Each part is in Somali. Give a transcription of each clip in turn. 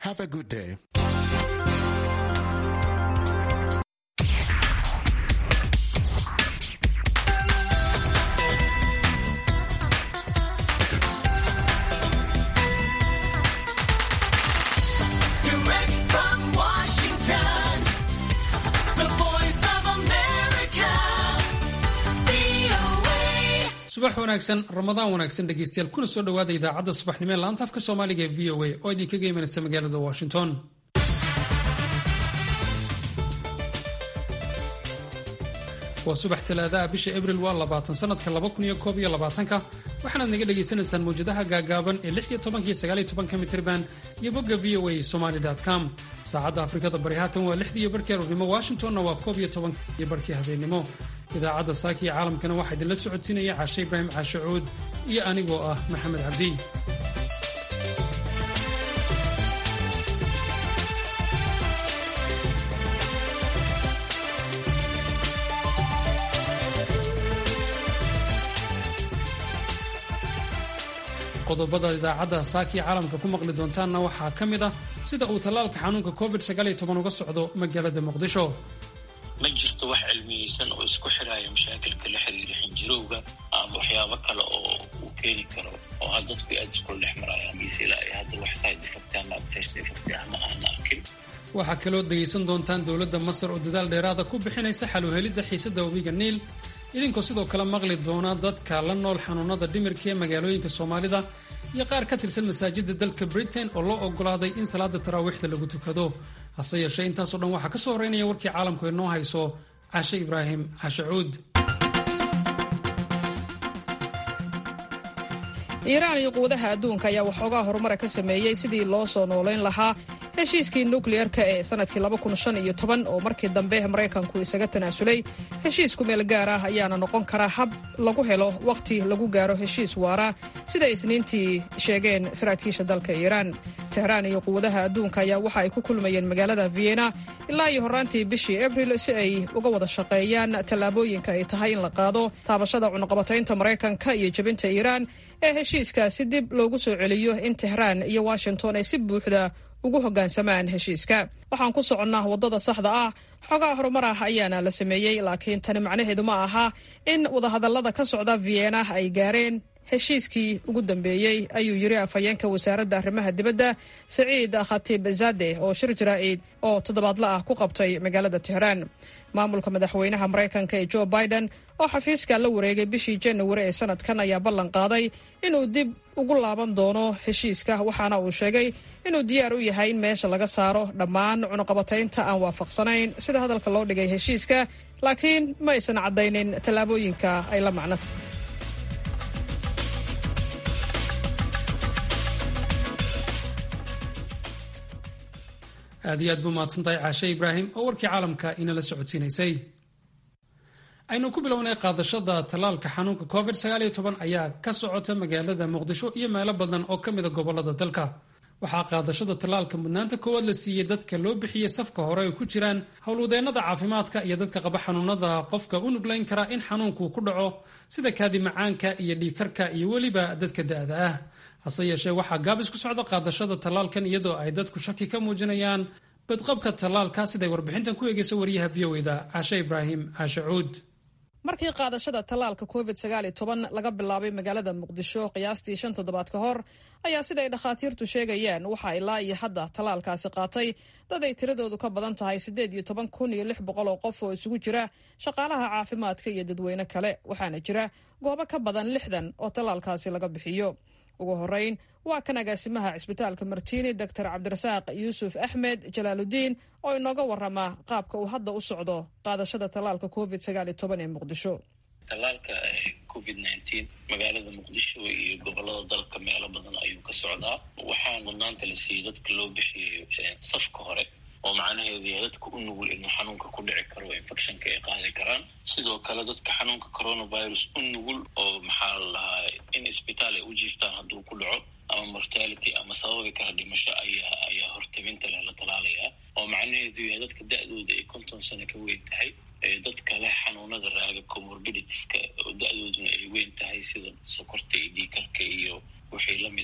Have a good day. Direct from Washington, the voice of America, VOA. subax wanaagsan ramadaan wanaagsan dhegeystayaal kuna soo dhowaada idaacadda subaxnimo ee laanta afka soomaaliga ee v o a oo idinkaga imanaysa magaalada washington waa subax talaadaha bisha abril waa labaatan sanadka laba kun iyo koob iyo labaatanka waxaanaad naga dhagaysanaysaan mawjadaha gaagaaban ee lix iyo tobankiyo sagaal iyo tobanka mitirban iyo bogga v o a somali com saacadda afrikada bari haatan waa lixdii iyo barkii aroornimo washingtonna waa koob iyo tobanka iyo barkii habeennimo idaacadda saaka iyo caalamkana waxaa idinla socodsiinaya cashe ibraahim caashe cuud iyo anigoo ah maxamed cabdi qodobada idaacadda saaka iyo caalamka ku maqli doontaanna waxaa ka mid ah sida uu tallaalka xanuunka covid uga socdo magaalada muqdisho ma jirto wax cilmiyeysan oo isku xiraya mashaakilka la xiriira xinjirowga ama waxyaabo kale oo uu keeni karo oo had dadku aada iskula dhex marayaan mise ilaa ay hadda wax side effect ama adverse effect ah ma aana arkin waxaa kaloo dhegaysan doontaan dowladda masar oo dadaal dheeraada ku bixinaysa xal u helidda xiisadda webiga niil idinkoo sidoo kale maqli doona dadka la nool xanuunada dhimirka ee magaalooyinka soomaalida iyo qaar ka tirsan masaajida dalka britain oo loo ogolaaday in salaada taraawiixda lagu tukado hase yeeshee intaasoo dhan waxaa ka soo horeynaya warkii caalamku inoo hayso cashe ibraahim cashe cuud iiraan iyo quwadaha adduunka ayaa waxoogaa horumara ka sameeyey sidii loo soo noolayn lahaa heshiiskii nukliyeerka ee sannadkii oo markii dambe maraykanku isaga tanaasulay heshiisku meel gaar ah ayaana noqon kara hab lagu helo wakhti lagu gaaro heshiis waara sida isniintii sheegeen saraakiisha dalka iiraan tehraan iyo quwadaha adduunka ayaa waxa ay ku kulmayeen magaalada vienna ilaa iyo horraantii bishii abril si ay uga wada shaqeeyaan tallaabooyinka ay tahay in la qaado taabashada cunaqabataynta maraykanka iyo jebinta iiraan ee heshiiskaasi dib loogu soo celiyo in tehraan iyo washington ay si buuxda ugu hoggaansamaan heshiiska waxaan ku soconnaa waddada saxda ah xogaa horumar ah ayaana la sameeyey laakiin tani macnaheedu ma aha in wadahadallada ka socda vienna ay gaareen heshiiskii ugu dambeeyey ayuu yidhi afhayeenka wasaaradda arrimaha dibadda saciid khatiib zade oo shir jaraa'id oo toddobaadla ah ku qabtay magaalada tehraan maamulka madaxweynaha maraykanka ee jo biden oo xafiiska la wareegay bishii januari ee sanadkan ayaa ballan qaaday inuu dib ugu laaban doono heshiiska waxaana uu sheegay inuu diyaar u yahay in meesha laga saaro dhammaan cunaqabataynta aan waafaqsanayn sida hadalka loo dhigay heshiiska laakiin ma aysan caddaynin tallaabooyinka ay la macnata aad iyo aad buu mahadsantahay caashe ibraahim oo warkii caalamka inala socodsiinaysay aynu ku bilownay qaadashada tallaalka xanuunka covid ayaa ka socota magaalada muqdisho iyo meelo badan oo ka mida gobolada dalka waxaa qaadashada tallaalka mudnaanta koowaad la siiyey dadka loo bixiyey safka hore ay ku jiraan howlwadeennada caafimaadka iyo dadka qaba xanuunada qofka u nuglayn kara in xanuunku ku dhaco sida kaadi macaanka iyo dhiikarka iyo weliba dadka da'da ah hase yeeshee waxaa gaabis ku socda qaadashada tallaalkan iyadoo ay dadku shaki ka muujinayaan badqabka tallaalka siday warbixintan ku eegaysa wariyaha v o eda caashe ibraahim caashe cuud markii qaadashada tallaalka covid laga bilaabay magaalada muqdisho qiyaastii shan toddobaad ka hor ayaa siday dhakhaatiirtu sheegayaan waxaa ilaa iyo hadda tallaalkaasi qaatay dad ay tiradoodu ka badan tahay siddeed iyo toban kun iyo lix boqol oo qof oo isugu jira shaqaalaha caafimaadka iyo dadweyne kale waxaana jira goobo ka badan lixdan oo tallaalkaasi laga bixiyo ugu horeyn waa kan agaasimaha cisbitaalka martiini doctor cabdirasaaq yuusuf axmed jalaaludiin oo inooga warama qaabka uu hadda u socdo qaadashada tallaalka covid ee muqdisho tallaalka covid nineteen magaalada muqdisho iyo gobolada dalka meelo badan ayuu ka socdaa waxaa mudnaanta la siiyey dadka loo bixiyey safka hore oo macnaheedu yahay dadka u nugul inuu xanuunka ku dhici karo oo infectionka ay qaadi karaan sidoo kale dadka xanuunka coronavirus u nugul oo maxaa la lahaa in isbitaal ay u jiiftaan hadduu ku dhaco ama mortality ama sababi kara dhimasho ayaa ayaa hortabinta leh la talaalayaa oo macnaheedu yahay dadka da-dooda ay konton sano ka weyn tahay dadka leh xanuunada raaga comorbiditiska oo da-dooduna ay weyn tahay sida sokorta iyo dhiikarka iyo wixii lamid ah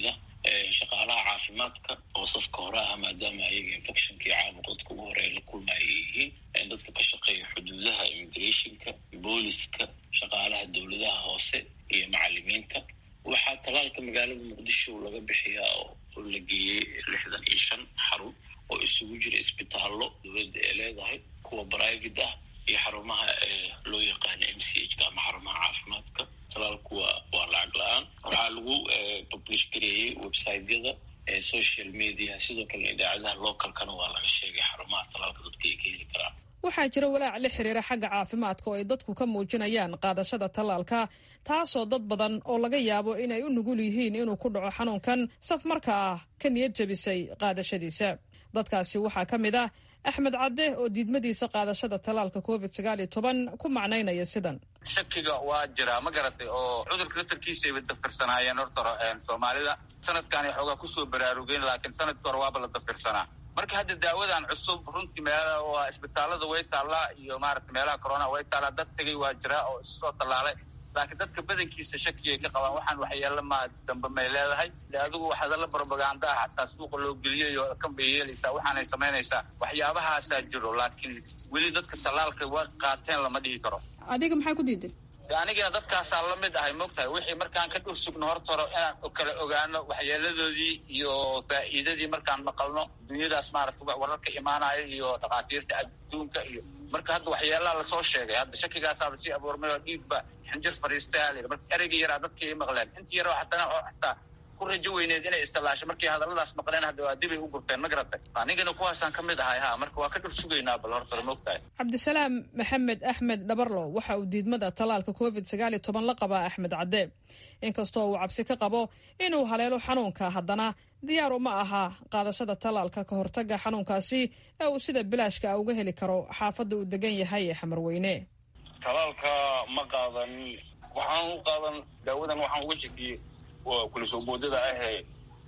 shaqaalaha caafimaadka oo safka hore ah maadaama ayaga infectionkii caabuq dadka ugu hore la kulmaya ay yihiin dadka ka shaqeeya xuduudaha immigrationka booliska shaqaalaha dowladaha hoose iyo macalimiinta waxaa talaalka magaalada muqdisho laga bixiyaa oo la geeyey lixdan iyo shan xarun oo isugu jira isbitaallo dowladda ee leedahay kuwa private ah iyo xarumaha loo yaqaano m c h ka ama xarumaha caafimaadka talaalku waa waa lacag la-aan waxaa lagu publish gareeyey websiteyada social media sidoo kale idaacadaha localkana waa laga sheegay xarumaha talaalka dadka ay ka heli karaan waxaa jira walaac la xiriira xagga caafimaadka oo ay dadku ka muujinayaan qaadashada tallaalka taasoo dad badan oo laga yaabo inay u nugul yihiin inuu ku dhaco xanuunkan saf marka ah ka niyad jabisay qaadashadiisa dadkaasi waxaa ka mid ah axmed cadde oo diidmadiisa qaadashada tallaalka covid sagaal iyo toban ku macnaynaya sidan shakiga waa jiraa ma garatay oo cudurka laftarkiisayba dafirsanaayeen horta soomaalida sanadkaanay xoogaa kusoo baraarugeen laakiin sanadka hore waaba la dafirsanaa marka hadda daawadan cusub runtii meela waa isbitaalada way taallaa iyo maarata meelaha corona way taallaa dad tegay waa jiraa oo issoo tallaalay laakiin dadka badankiisa shakigay ka qabaan waxaan waxyeelo ma dambe may leedahay de adigu hadalla brobaganda ah xataa suuqa loo geliyay oo kan bay yeelaysaa waxaanay samaynaysaa waxyaabahaasaa jiro laakiin weli dadka tallaalka waa qaateen lama dhihi karo adiga maxaa ku diiday anigana dadkaasaa la mid ahay mogtahay wixii markaan ka dhur sugno horta hore inaan kala ogaano waxyeeladoodii iyo faa'iidadii markaan maqalno dunyadaas maarata wararka imaanaya iyo dhakhaatiirta adduunka iyo marka hadda waxyeelaha lasoo sheegay hadda shakigaasaaba sii abuurmay oo dhiigba xinjir fariistaa la marka ereyga yaraa dadkii ay maqleen intii yara xatana xataa ku rajo weyneed inay istilaasho markii hadalladaas maqleen hadda waa dibay u gurteen ma garatay anigana kuwaasaan ka mid ahay ha marka waa ka dhur sugaynaa bal horta mogtahay cabdisalaam maxamed axmed dhabarlo waxa uu diidmada tallaalka covid sagaal iyo toban la qabaa axmed cadde inkastoo uu cabsi ka qabo inuu haleelo xanuunka haddana diyaar uma aha qaadashada tallaalka ka hortaga xanuunkaasi ee uu sida bilaashka uga heli karo xaafadda uu degan yahay ee xamarweyne talaalka ma qaadan waxaan u qaadan daawadan waxaan uga jekiyey kula soo boodada ahee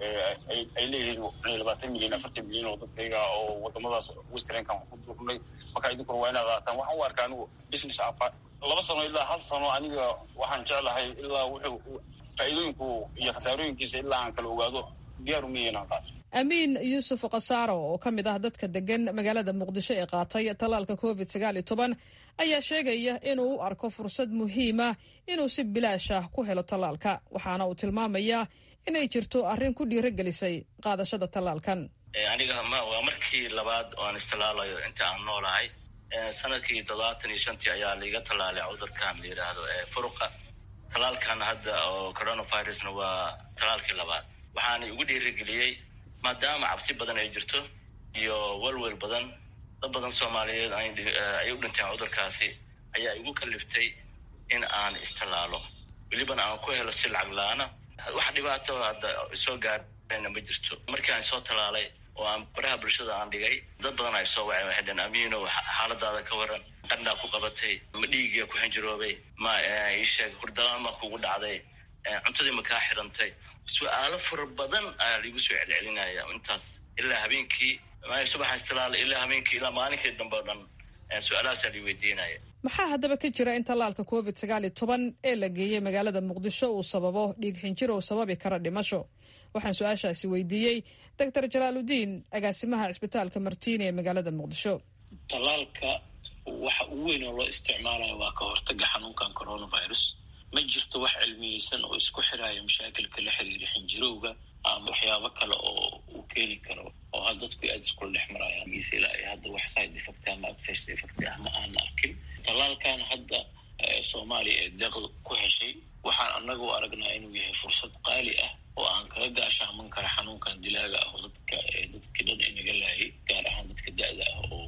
ay leeyihiin labaatan milyan afartan milyan oo dadkayga oo wadamadaas westernkan ku durnay markaa idinkuna waa inaad qaataan waxaan u arkaa anigu business apa laba sano ilaa hal sano aniga waxaan jeclahay ilaa wuxuu faa'iidooyinku iyo khasaarooyinkiisa ilaa aan kala ogaado diyaar umiya inaan qaato amiin yuusuf khasaaro oo ka mid ah dadka degan magaalada muqdisho ee qaatay tallaalka covid sagaal iyo toban ayaa sheegaya inuu u arko fursad muhiima inuu si bilaash ah ku helo tallaalka waxaana uu tilmaamayaa inay jirto arrin ku dhiirogelisay qaadashada tallaalkan aniga waa markii labaad oo aan istallaalayo inta aan noolahay sanadkii toddobaatan iyo shantii ayaa laiga tallaalay cudurkan la yidhaahdo furuqa tallaalkan hadda oo coronavirusna waa tallaalkii labaad waxaana igu dhiirigeliyey maadaama cabsi badan ay jirto iyo welwel badan dad badan soomaaliyeed ay u dhinteen cudurkaasi ayaa igu kaliftay in aan istallaalo welibana aan ku helo si lacag la-aana wax dhibaato hadda soo gaarana ma jirto markii aan soo tallaalay oo aan baraha bulshada aan dhigay dad badan ay soo waceen waxay dheen amiino xaaladaada ka waran qandhaa ku qabatay ma dhiigiya ku xinjiroobay ma isheeg hurdalaama kugu dhacday cuntadii ma kaa xirantay su-aalo fara badan ayaa laigu soo celcelinaya intaas ilaa habeenkii subaxa istilaal ilaa habeenkii ilaa maalinkii dambe o dhan su-aalahaasaa lai weydiinaya maxaa haddaba ka jira in tallaalka covid sagaal iyo toban ee la geeyey magaalada muqdisho uu sababo dhiig xinjir oo sababi kara dhimasho waxaan su-aashaasi weydiiyey doctor jalaaludiin agaasimaha cisbitaalka martiini ee magaalada muqdisho tallaalka waxa ugu weyn oo loo isticmaalayo waa ka hortaga xanuunkan coronavirus ma jirto wax cilmiyeysan oo isku xiraya mashaakilka la xiriira xinjirowga ama waxyaabo kale oo uu keeni karo oo ha dadku aada iskula dhex marayaan giisa ilaa iyo hadda wax side effect ama adverse effect ah ma aan arkin tallaalkan hadda soomaaliya ee deeqda ku heshay waxaan annaga u aragnaa inuu yahay fursad qaali ah oo aan kaga gaashaaman kara xanuunkan dilaaga ah oo dadka dadkii dhan inaga laayay gaar ahaan dadka da-da ah oo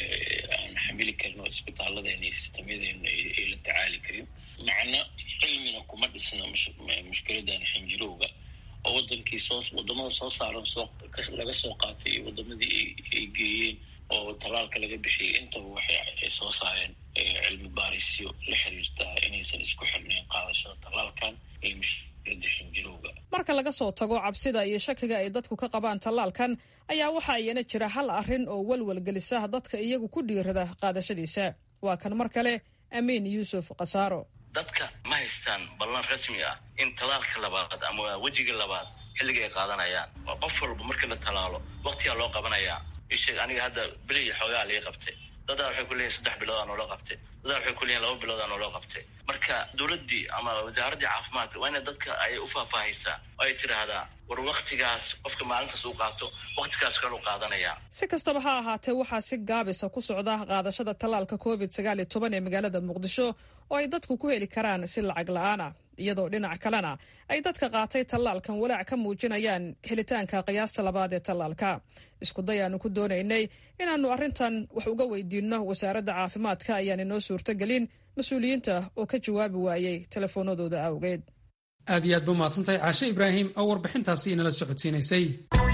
aan xamili karin oo isbitaalladeena iyo sistamyadeena ay la tacaali karin macna cilmina kuma dhisna mushkiladan xinjirowga oo wadankii soo wadamada soo saaran soo laga soo qaatay iyo wadamadii ay geeyeen oo tallaalka laga bixiyay intaba waxay soo saareen cilmi baarisyo la xiriirta inaysan isku xirnayn qaadashada tallaalkan iyo mushkilada xinjirowga marka laga soo tago cabsida iyo shakiga ay dadku ka qabaan tallaalkan ayaa waxa iyana jira hal arrin oo welwel gelisa dadka iyagu ku dhiirada qaadashadiisa waa kan mar kale amiin yuusuf khasaaro dadka ma haystaan ballan rasmi ah in tallaalka labaad ama wejiga labaad xilliga ay qaadanayaan waa qof walba markii la talaalo waktigaa loo qabanayaa isheeg aniga hadda beli iyo xoogaa liga qabtay dadaa waxay ku leeyihin saddex biloodaa noola qabtay dadaa waxay ku leeyihin laba biloodaa noola qabtay marka dowladdii ama wasaaraddii caafimaadka waa inay dadka ay u faahfaahaysaa oo ay tidhaahdaa war waktigaas qofka maalintaas uu qaato waktigaas kalu qaadanayaa si kastaba ha ahaatee waxaa si gaabisa ku socda qaadashada tallaalka covid sagaal iyo toban ee magaalada muqdisho oo ay dadku ku heli karaan si lacag la-aan ah iyadoo dhinac kalena ay dadka qaatay tallaalkan walaac ka muujinayaan helitaanka qiyaasta labaad ee tallaalka iskuday aanu ku doonaynay inaannu arrintan wax uga weydiinno wasaaradda caafimaadka ayaan inoo suurtogelin mas-uuliyiinta oo ka jawaabi waayey telefoonadooda awgeed aad iyo aad ba mahadsantahay caashe ibraahim oo warbixintaasi inala socodsiinaysay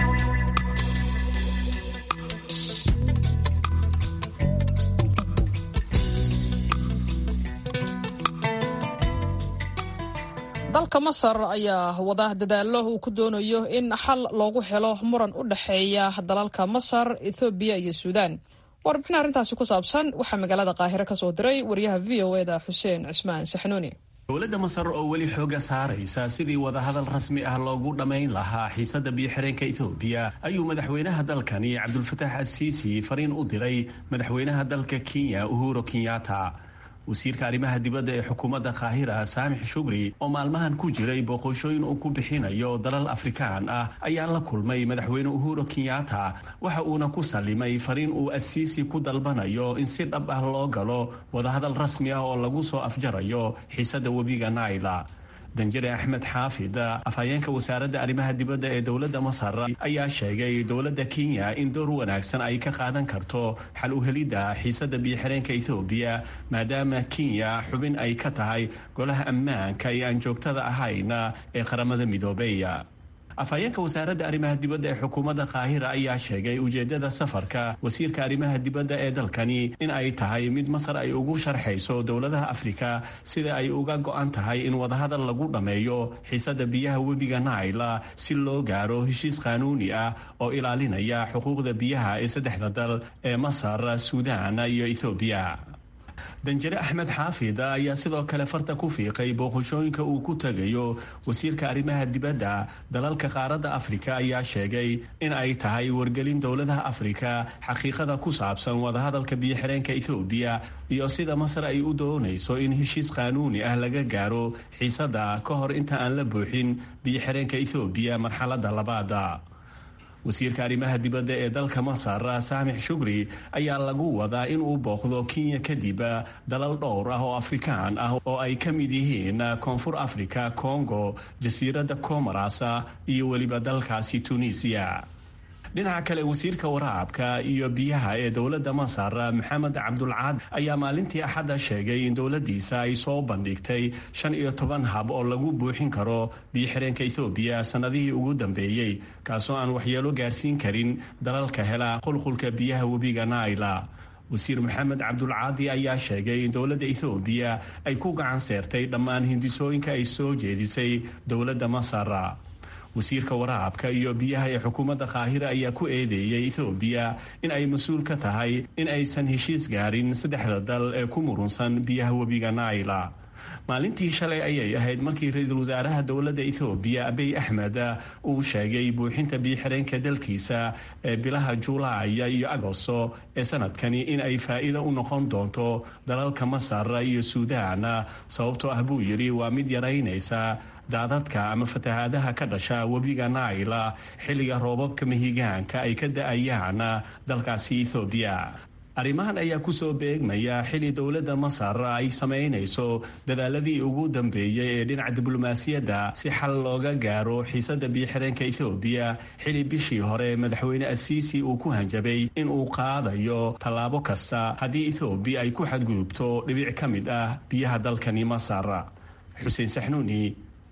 dalka masar ayaa wada dadaallo uu ku doonayo in xal loogu helo muran u dhexeeya dalalka masar ethoobiya iyo suudaan warbixin arrintaasi ku saabsan waxaa magaalada qaahire ka soo diray wariyaha v o eda xuseen cismaan saxnuuni dowladda masar oo weli xooga saaraysa sidii wadahadal rasmi ah loogu dhammayn lahaa xiisadda biyo-xireenka ethoobiya ayuu madaxweynaha dalkani cabdulfataax asiisi fariin u diray madaxweynaha dalka kenya uhuro kenyatta wasiirka arrimaha dibadda ee xukuumadda kaahira saamix shugri oo maalmahan ku jiray booqoshooyin uu ku bixinayo dalal afrikaan ah ayaa la kulmay madaxweyne uhuro kenyatta waxa uuna ku sallimay fariin uu asiisi ku dalbanayo in si dhab ah loo galo wadahadal rasmi ah oo lagu soo afjarayo xiisadda webiga naila danjare axmed xaafid afhayeenka wasaaradda arrimaha dibadda ee dowladda masar ayaa sheegay dowladda kenya in door wanaagsan ay ka qaadan karto xal u helidda xiisadda biyo-xireenka ethoobiya maadaama kenya xubin ay ka tahay golaha ammaanka ee aan joogtada ahayn ee qaramada midoobey afhayeenka wasaaradda arrimaha dibadda ee xukuumadda kaahira ayaa sheegay ujeeddada safarka wasiirka arrimaha dibadda ee dalkani in ay tahay mid masar ay ugu sharxayso dowladaha afrika sida ay uga go-an tahay in wadahadal lagu dhammeeyo xiisadda biyaha webiga naila si loo gaaro heshiis qaanuuni ah oo ilaalinaya xuquuqda biyaha ee saddexda dal ee masar suudaan iyo ethoobiya danjare axmed xaafid ayaa sidoo kale farta ku fiiqay booqashooyinka uu ku tegayo wasiirka arrimaha dibadda dalalka qaaradda afrika ayaa sheegay in ay tahay wargelin dowladaha afrika xaqiiqada ku saabsan wadahadalka biyo-xireenka ethoobiya iyo sida masar ay u doonayso in heshiis qaanuuni ah laga gaaro xiisadda ka hor inta aan la buuxin biyo-xireenka ethoobiya marxaladda labaada wasiirka arrimaha dibadda ee dalka masar saamix shugri ayaa lagu wadaa in uu booqdo kenya kadib dalal dhowr ah oo afrikaan ah oo ay ka mid yihiin koonfur africa congo jasiiradda comoras iyo weliba dalkaasi tunisiya dhinaca kale wasiirka waraabka iyo biyaha ee dowladda masar maxamed cabdulcaad ayaa maalintii axadda sheegay in dowladdiisa ay soo bandhigtay shan iyo toban hab oo lagu buuxin karo biyo-xireenka ethoobiya sannadihii ugu dambeeyey kaasoo aan waxyeelo gaarsiin karin dalalka hela qulqulka biyaha webiga naila wasiir maxamed cabdulcaadi ayaa sheegay in dowladda ethoobiya ay ku gacan seertay dhammaan hindisooyinka ay soo jeedisay dowladda masar wasiirka waraabka iyo biyaha ee xukuumadda kaahira ayaa ku eedeeyey ethoobiya in ay mas-uul ka tahay in aysan heshiis gaarin saddexda dal ee ku murunsan biyaha webiga naila maalintii shalay ayay ahayd markii ra-iisul wasaaraha dowladda ethoobiya abiy axmed uu sheegay buuxinta biyo-xireenka dalkiisa ee bilaha juulaaya iyo agosto ee sanadkani in ay faa'iido u noqon doonto dalalka masar iyo suudaan sababtoo ah buu yidhi waa mid yaraynaysa daadadka ama fatahaadaha ka dhasha webiga naila xilliga roobabka mahigaanka ay ka da-ayaan dalkaasi ethoobiya arrimahan ayaa kusoo beegmaya xili dowladda masar ay samaynayso dadaaladii ugu dambeeyey ee dhinaca diblomaasiyadda si xal looga gaaro xiisadda biyo-xireenka ethoobiya xili bishii hore madaxweyne asiisi uu ku hanjabay in uu qaadayo tallaabo kasta haddii ethoobiya ay ku xadgudubto dhibic ka mid ah biyaha dalkani masar xuseen saxnuuni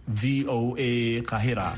v o a qahira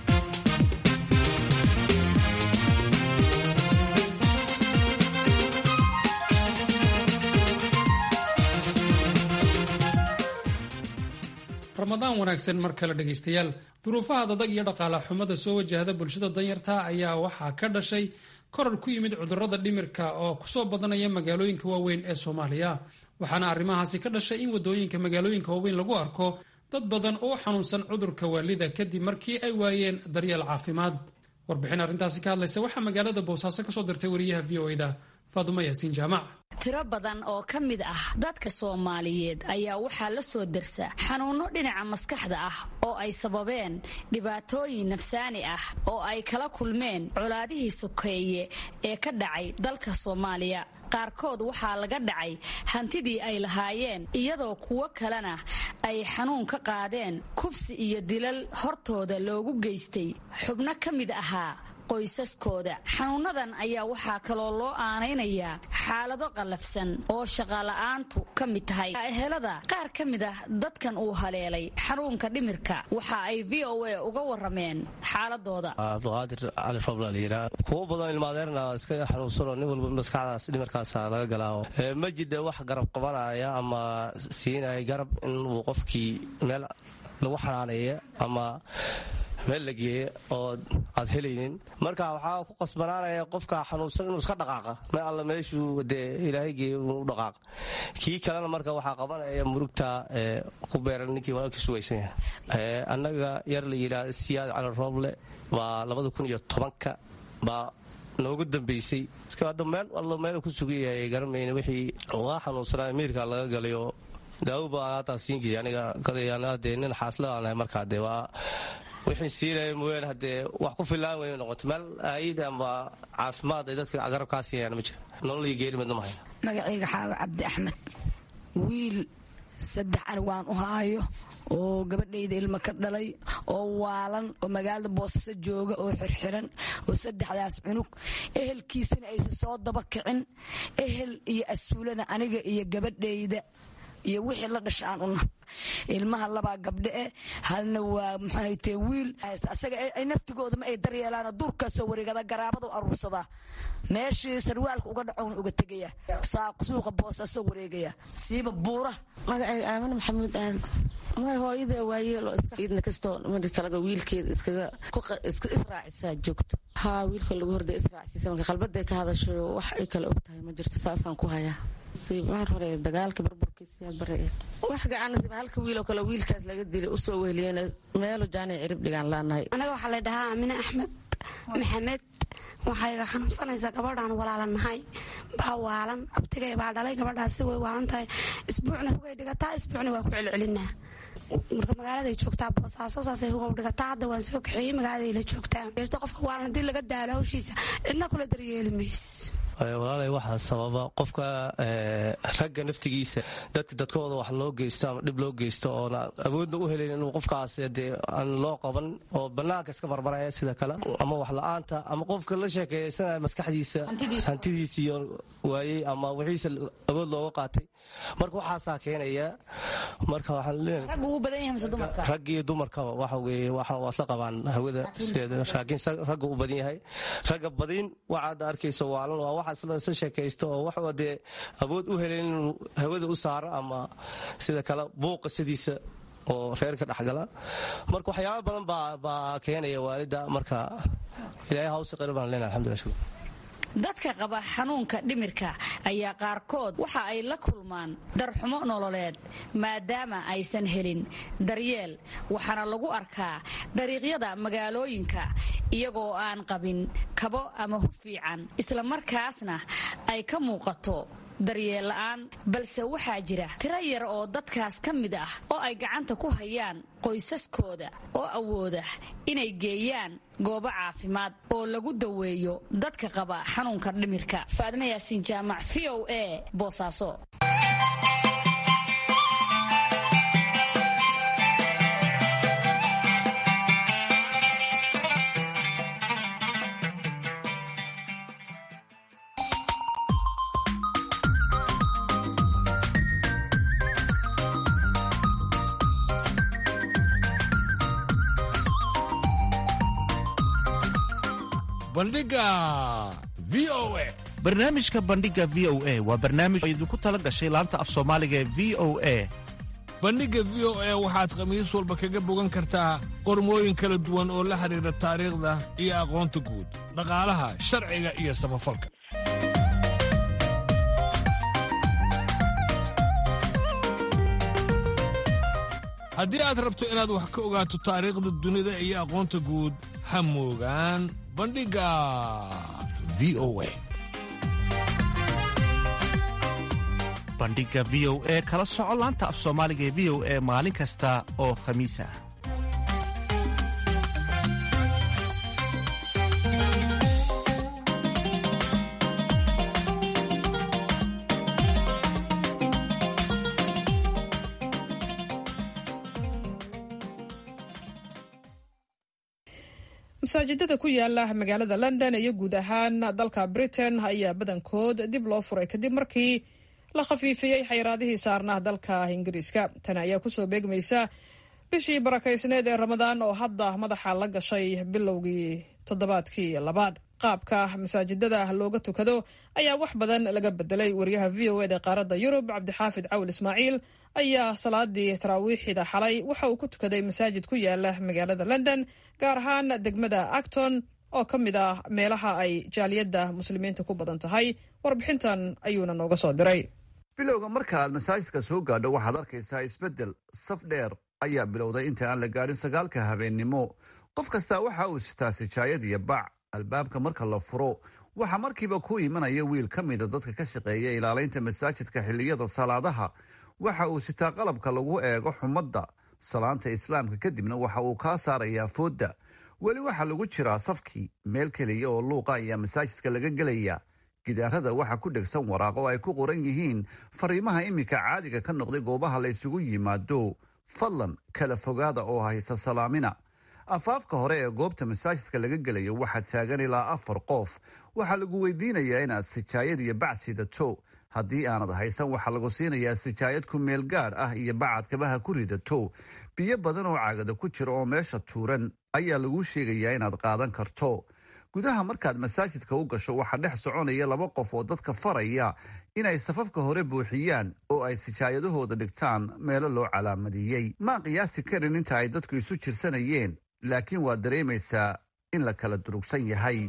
ramadaan wanaagsan mar kale dhegaystayaal duruufaha dadag iyo dhaqaala xumada soo wajahda bulshada danyarta ayaa waxaa ka dhashay korar ku yimid cudurrada dhimirka oo kusoo badanaya magaalooyinka waaweyn ee soomaaliya waxaana arrimahaasi ka dhashay in wadooyinka magaalooyinka waaweyn lagu arko dad badan oo xanuunsan cudurka waalida kadib markii ay waayeen daryeel caafimaad warbixin arrintaasi ka hadlaysa waxaa magaalada boosaaso kasoo dirtay wariyaha v o eda faadumo yaasiin jaamac tiro badan oo ka mid ah dadka soomaaliyeed ayaa waxaa la soo dersa xanuunno dhinaca maskaxda ah oo ay sababeen dhibaatooyin nafsaani ah oo ay kala kulmeen colaadihii sokeeye ee ka dhacay dalka soomaaliya qaarkood waxaa laga dhacay hantidii ay lahaayeen iyadoo kuwo kalena ay xanuun ka qaadeen kufsi iyo dilal hortooda loogu geystay xubno ka mid ahaa qoysaskooda xanuunadan ayaa waxaa kaloo loo aanaynayaa xaalado qallafsan oo shaqala'aantu ka mid tahay ehelada qaar ka mid ah dadkan uu haleelay xanuunka dhimirka waxa ay v o a uga warameen xaaladooda cabdiqaadir cali robla layidhaa kuwo badan ilmaadeerna iska xanuunsanoo nin walba maskaxdaas dhimirkaasa laga galaa ma jidha wax garab qabanaya ama siinaya garab inuu qofkii meel lagu xanaaneeya ama meel la geeya oo aad helaynin marka waxaa ku qasbanaanaya qofka xanuunsan inuu iska dhaqaaqa me alla meeshuu dee ilaahay geeya inuu dhaqaaq kii kalena marka waxaa qabanaya murugta ku beeran ninkii walaalkii sugaysan yahay annaga yar la yidhaah siyaad cali rooble baa labada kun iyo tobanka baa noogu dambaysay hadda meel allo meel ku sugan yahay garamayna wixii uga xanuunsanaa miirka laga galayo daawo baan haataa siin jiray aniga dee nin xaasla aan ahay markaa dee waa wixii siinaya mooyaane haddee wax ku fillaan weyna noqoto meel aayid ama caafimaad ay dadka garabkaa siinayaan ma jira nololii geeri midna ma hayno magacayga xaawa cabdi axmed wiil saddex arwaan u haayo oo gabadhayda ilmo ka dhalay oo waalan oo magaalada boosaaso jooga oo xirxiran oo saddexdaas cunug ehelkiisana aysan soo daba kicin ehel iyo asuulana aniga iyo gabadhayda iyo wixii la dhasha aan una ilmaha labaa gabdhe eh halna waa maxaahaytee wiil asaga ay naftigoodama ay daryeelaan duurkaasoo wareegada garaabadu aruursadaa meeshii sarwaalka uga dhacown uga tegaya suuqa boosaaso wareegaya siiba buura magacayga aamin maxamuud aan may hooyada waayeelo iskaidna kastoo mari kalaga wiilkeeda iskaga iska israacisaa joogto haa wiilka lagu horday israacsiisa marka qalbaday ka hadasho wax ay kale og tahay ma jirto saasaan ku hayaa mar hore dagaalka burburkiisiyaad bare wax gacanasiba halka wiiloo kale wiilkaas laga dilay usoo weheliyeen meelo jaanic cirib dhigaan laanahay anaga waxaa la dhahaa amine axmed maxamed waxay xanuunsanaysaa gabadhaan walaalanahay baa waalan abtigay baa dhalay gabadhaasi way waalan tahay isbuucna hugay dhigataa isbuucna waa ku celcelinaa marka magaaladay joogtaa boosaaso saasay hugow dhigataa hadda waan soo kaxeeyey magaaladay la joogtaa qofka waalan haddii laga daalo hawshiisa cidna kula daryeeli mays walaalay waxaa sababa qofka ragga naftigiisa dadka dadkooda wax loo geysto ama dhib loo geysto oona awoodna u helayn inuu qofkaas dee aan loo qaban oo banaanka iska marmaraya sida kale ama wax la-aanta ama qofka la sheekeeysanaya maskaxdiisa hantidiisiiyo waayey ama wixiisa awood looga qaatay marka waxaasaa keenaya marka waxaanrag iyo dumarkaba waxa weye waa isla qabaan hawada sideeda laakiin ragga u badan yahay ragga badin waxaad arkayso waalan waa waxa isla sheekaysta oo wax dee awood u helen inuu hawada u saaro ama sida kale buuqa sidiisa oo reerka dhexgala marka waxyaaba badan baa keenaya waalida marka ilaahay hawsi qari baan leenahay alxamdulillah shukr dadka qaba xanuunka dhimirka ayaa qaarkood waxa ay la kulmaan darxumo nololeed maadaama aysan helin daryeel waxaana lagu arkaa dariiqyada magaalooyinka iyagoo aan qabin kabo ama hu fiican islamarkaasna ay ka muuqato daryeel la'aan balse waxaa jira tiro yar oo dadkaas ka mid ah oo ay gacanta ku hayaan qoysaskooda oo awooda inay geeyaan goobo caafimaad oo lagu daweeyo dadka qaba xanuunka dhimirka faadma yaasiin jaamac v o a boosaaso barnaamijka bandhiga v o a waa barnaamij oo idinku tala gashay laanta af soomaaliga ee v o a bandhigga v o a waxaad khamiis walba kaga bogan kartaa qormooyin kala duwan oo la xidhiidha taariikhda iyo aqoonta guud dhaqaalaha sharciga iyo samafalka haddii aad rabto inaad wax ka ogaato taariikhda dunida iyo aqoonta guud ha moogaan bandhigga v o a bandhigga v o e kala soco laanta af soomaaliga ee v o e maalin kasta oo khamiis ah masaajidada ku yaala magaalada london iyo guud ahaan dalka britain ayaa badankood dib loo furay kadib markii la khafiifiyey xayiraadihii saarnaa dalka ingiriiska tani ayaa kusoo beegmaysa bishii barakaysneed ee ramadaan oo hadda madaxa la gashay bilowgii toddobaadkii labaad qaabka masaajidada looga tukado ayaa wax badan laga bedelay wariyaha v o ed ee qaaradda yurub cabdixaafid cawil ismaaciil ayaa salaadii taraawiixida xalay waxa uu ku tukaday masaajid ku yaala magaalada london gaar ahaan degmada acton oo ka mid ah meelaha ay jaaliyadda muslimiinta ku badan tahay warbixintan ayuuna nooga soo diray bilowga marka aad masaajidka soo gaadho waxaad arkaysaa isbeddel saf dheer ayaa bilowday inta aan la gaadhin sagaalka habeennimo qof kastaa waxa uu sitaa sijaayad iyo bac albaabka marka la furo waxaa markiiba ku imanaya wiil ka mida dadka ka shaqeeya ilaalaynta masaajidka xilliyada salaadaha waxa uu sitaa qalabka lagu eego xumadda salaanta islaamka kadibna waxa uu kaa saarayaa foodda weli waxaa lagu jiraa safkii meel keliya oo luuqa ayaa masaajidka laga gelaya gidaarada waxaa ku dhegsan waraaqo ay ku qoran yihiin fariimaha iminka caadiga ka noqday goobaha la ysugu yimaado fadlan kala fogaada oo haysa salaamina afaafka hore ee goobta masaajidka laga gelayo waxaa taagan ilaa afar qof waxaa lagu weydiinayaa inaad sijaayad iyo bac sidato haddii aanad haysan waxaa lagu siinayaa sijaayad ku meel gaadh ah iyo bacad kabaha ku ridato biyo badan oo caagada ku jira oo meesha tuuran ayaa laguu sheegayaa inaad qaadan karto gudaha markaad masaajidka u gasho waxaa dhex soconaya laba qof oo dadka faraya inay safafka hore buuxiyaan oo ay sijaayadahooda dhigtaan meelo loo calaamadiyey maan qiyaasi karin inta ay dadku isu jirsanayeen laakiin waad dareemaysaa in la kala durugsan yahay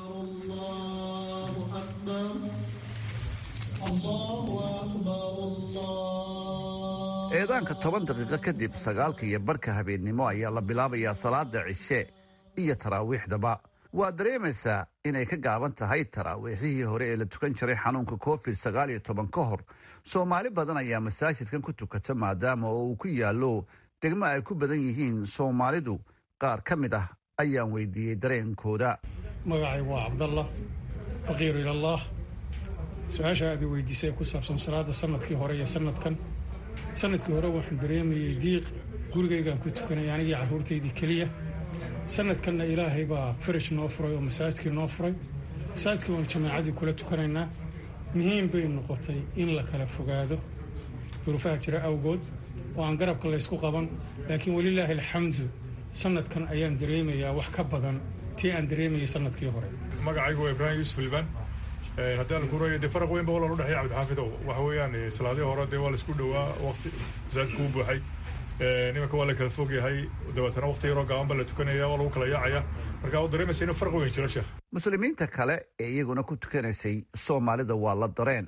eedaanka toban daqiiqo kadib sagaalka iyo barhka habeennimo ayaa la bilaabayaa salaada cishe iyo taraawiixdaba waad dareemaysaa inay ka gaaban tahay taraawiixihii hore ee la tukan jiray xanuunka covid sagaal iyo toban ka hor soomaali badan ayaa masaajidkan ku tukata maadaama oo uu ku yaallo degmo ay ku badan yihiin soomaalidu qaar ka mid ah ayaan weydiiyey dareenkooda magacaygu waa cabdallah faqiiru ilallaah su-aasha aad i weydiisay ee ku saabsan salaada sanadkii hore iyo sanadkan sanadkii hore waxaan dareemayey diiq gurigaygaan ku tukanay anigii carruurtaydii keliya sanadkanna ilaahay baa farash noo furay oo masaajidkii noo furay masaajidkii waan jamaacadii kula tukanaynaa muhiim bay noqotay in la kala fogaado duruufaha jira awgood oo aan garabka laysku qaban laakiin welilaahi alxamdu sanadkan ayaan dareemayaa wax ka badan tii aan dareemayay sanadkii hore magacaygu waa ibraahim yuusuf ilbaan haddii aan kuuraya dee faraq weyn ba walaal udhexeeya cabdixaafidow waxa weeyaan salaadihii hore dee waa laisku dhowaa waqti masaajidka u buuxay nimanka waa la kala fog yahay dabeetana waqti yaroo gaaban baa la tukanaya waa lagu kala yaacaya marka u dareemaysa inuu farq weyn jiro sheekh muslimiinta kale ee iyaguna ku tukanaysay soomaalida waa la dareen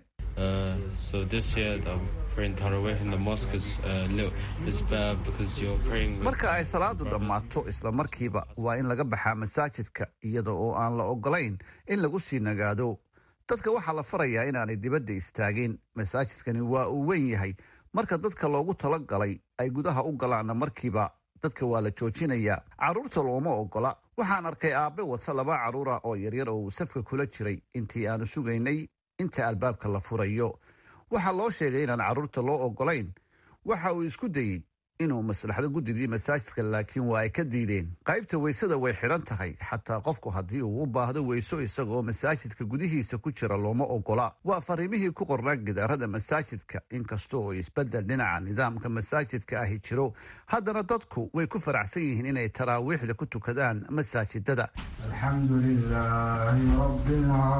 marka ay salaadu dhammaato isla markiiba waa in laga baxaa masaajidka iyada oo aan la ogolayn in lagu sii nagaado dadka waxaa la farayaa inaanay dibadda istaagin masaajidkani waa uu weyn yahay marka dadka loogu talagalay ay gudaha u galaanna markiiba dadka waa la joojinayaa carruurta looma ogola waxaan arkay aabbe wata laba carruura oo yaryar oo uu safka kula jiray intii aanu sugaynay inta albaabka la furayo waxaa loo sheegay inaan carruurta loo ogolayn waxa uu isku dayey inuu maslaxdo guddidii masaajidka laakiin waa ay ka diideen qaybta weysada way xidhan tahay xataa qofku haddii uu u baahdo weyso isagaoo masaajidka gudihiisa ku jira looma ogola waa fariimihii ku qornaa gidaarada masaajidka inkasta oo isbeddel dhinaca nidaamka masaajidka ahi jiro haddana dadku way ku faraxsan yihiin inay taraawiixda ku tukadaan masaajidada الحمد لله رب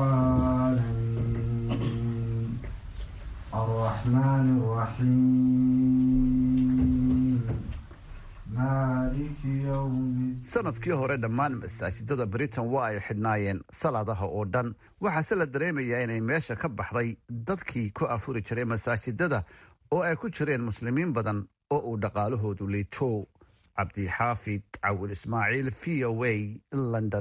العالمين الرحمن الرحيم مالك يوم sanadkii hore dhammaan masaajidada britain waa ay xidhnaayeen salaadaha oo dhan waxaase la dareemayaa inay meesha ka baxday dadkii ku afuri jiray masaajidada oo ay ku jireen muslimiin badan oo uu dhaqaalahoodu liito cabdixaafid cawil ismaaciil v o a london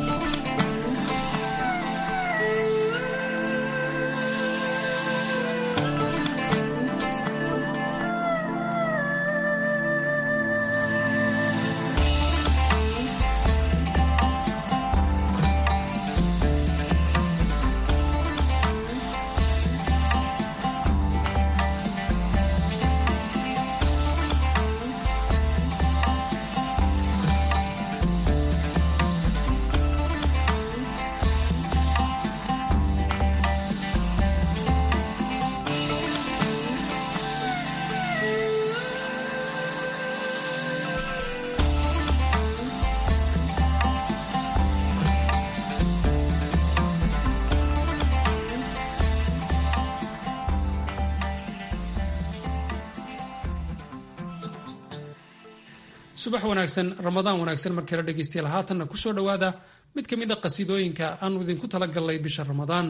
subax wanaagsan ramadaan wanaagsan markala dhegaystayaal haatanna kusoo dhowaada mid ka mid a qasiidooyinka aanu idinku tala gallay bisha ramadaan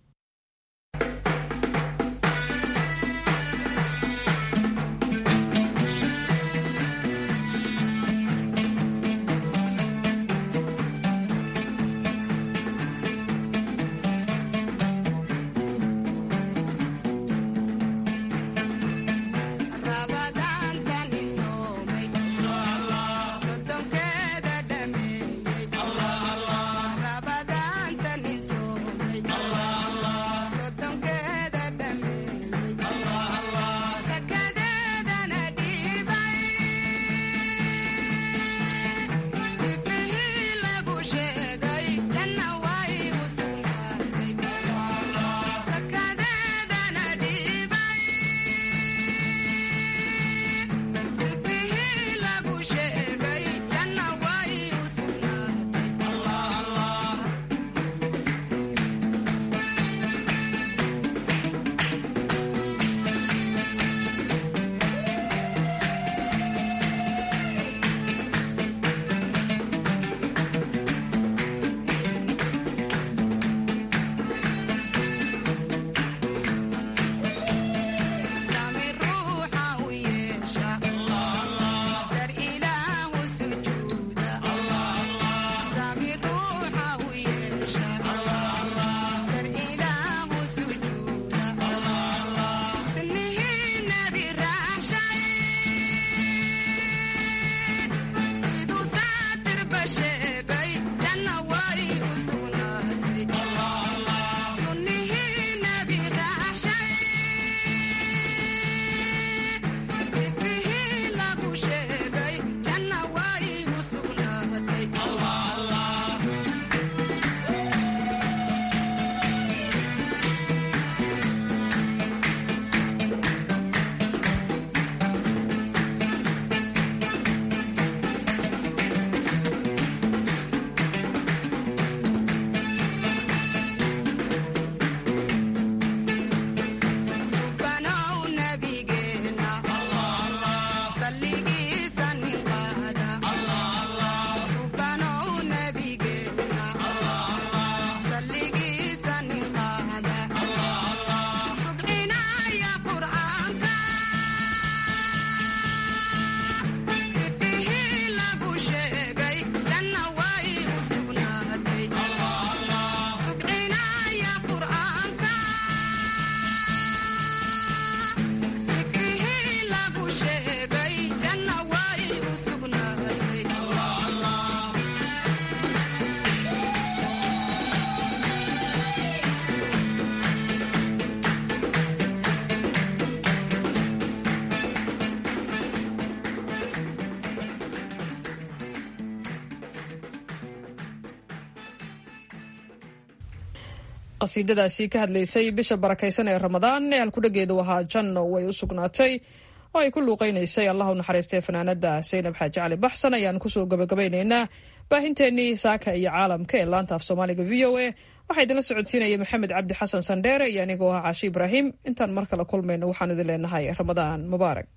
qasiidadaasi ka hadlaysay bisha barakaysan ee ramadaan ee halkudhageedu ahaa janno way u sugnaatay oo ay ku luuqaynaysay allah u naxariistay fanaanada saynab xaaji cali baxsan ayaan kusoo gabagabaynaynaa baahinteennii saaka iyo caalamka ee laanta af soomaaliga v o a waxaa idinla socodsiinaya maxamed cabdi xasan sandheere iyo anigoo ah caashi ibraahim intaan mar kale kulmayno waxaan idin leenahay ramadaan mubaarak